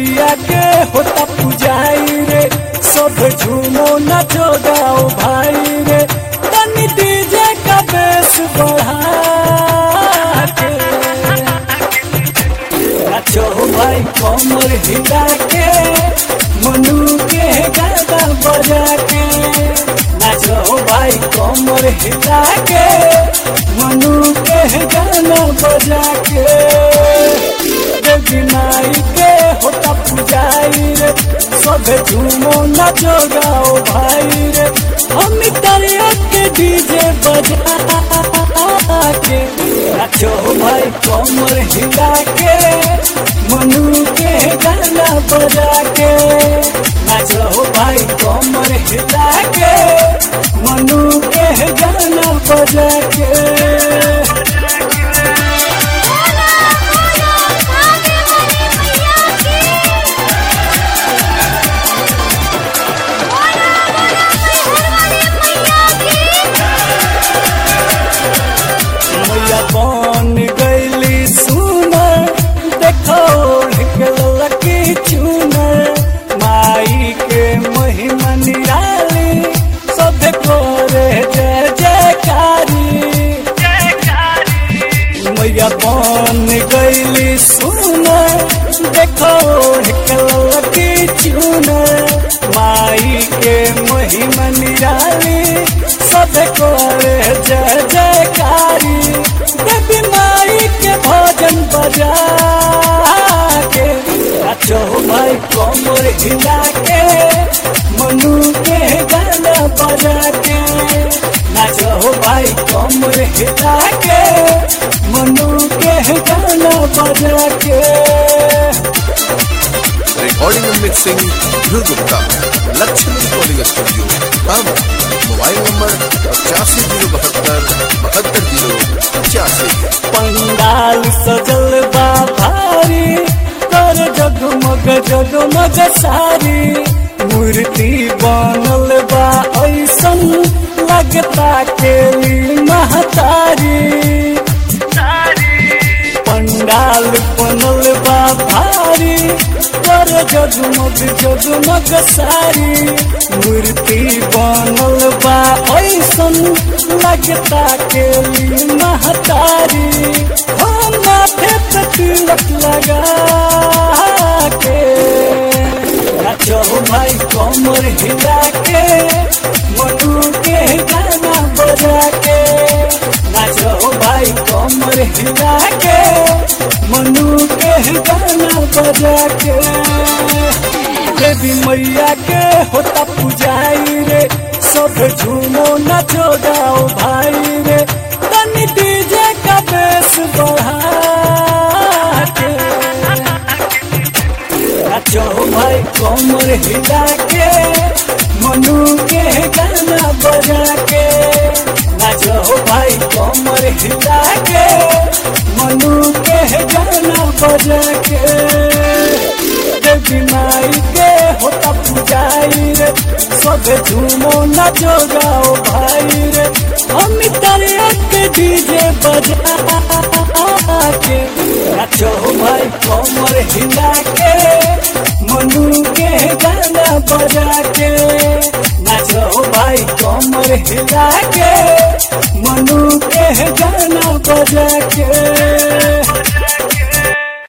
मैया के होता पुजाई रे सब झूमो नाचो गाओ भाई रे तनी डीजे का बेस बढ़ा के नाचो भाई कमर हिला के मनु के गाना बजा के नाचो भाई कमर हिला के मनु के गाना बजा के देवी माई के होता पुजाई रे सब झूमो नाचो गाओ भाई रे हम तरिया के डीजे बजा के नाचो भाई कमर हिला के मनु के गाना बजा के नाचो भाई कमर हिला के मनु के गाना बजा के मैया बन गईली सुनर देखो लकी चुनर माई के महिमा निराली सब करे जय जयकारी मैया बन गईली सुनर देखो लकी चुनर माई के महिमा निराली सब करे जय जयकारी देवी माई के भजन बजा के नाचो भाई कमर हिला के मनु के गाना बजा के नाचो भाई कमर हिला के मनु के गाना बजा के recording and mixing Dhruv Gupta Lakshmi recording studio बाबा मोबाइल नंबर पचासी जीरो बहत्तर बहत्तर जीरो पचासी पंडाल सजल बा भारी कर जगमग जगमग सारी मूर्ति बनल बा ऐसन लगता केली महतारी पंडाल बनल बा भारी कर जगमग जगमग सारी मूर्ति बनल बा ऐसन लगता केली महतारी हम माथे पे तिलक लगा के नाचो भाई कमर हिला के मनु के गाना बजा के नाचो भाई कमर हिला के मनु के गाना बजा के देवी मैया के होता पुजाई रे सब झूमो नाचो गाओ भाई रे तनी डीजे का बेस बढ़ा के नाचो भाई कमर हिला के मनु के गाना बजा के नाचो भाई कमर हिला के मनु के गाना बजा के देवी माई के होता पुजाई रे सब झूमो नाचो गाओ भाई रे हम तरिया के डीजे बजा के नाचो भाई कमर हिला के मनु के गाना बजा के नाचो भाई कमर हिला के मनु के गाना बजा के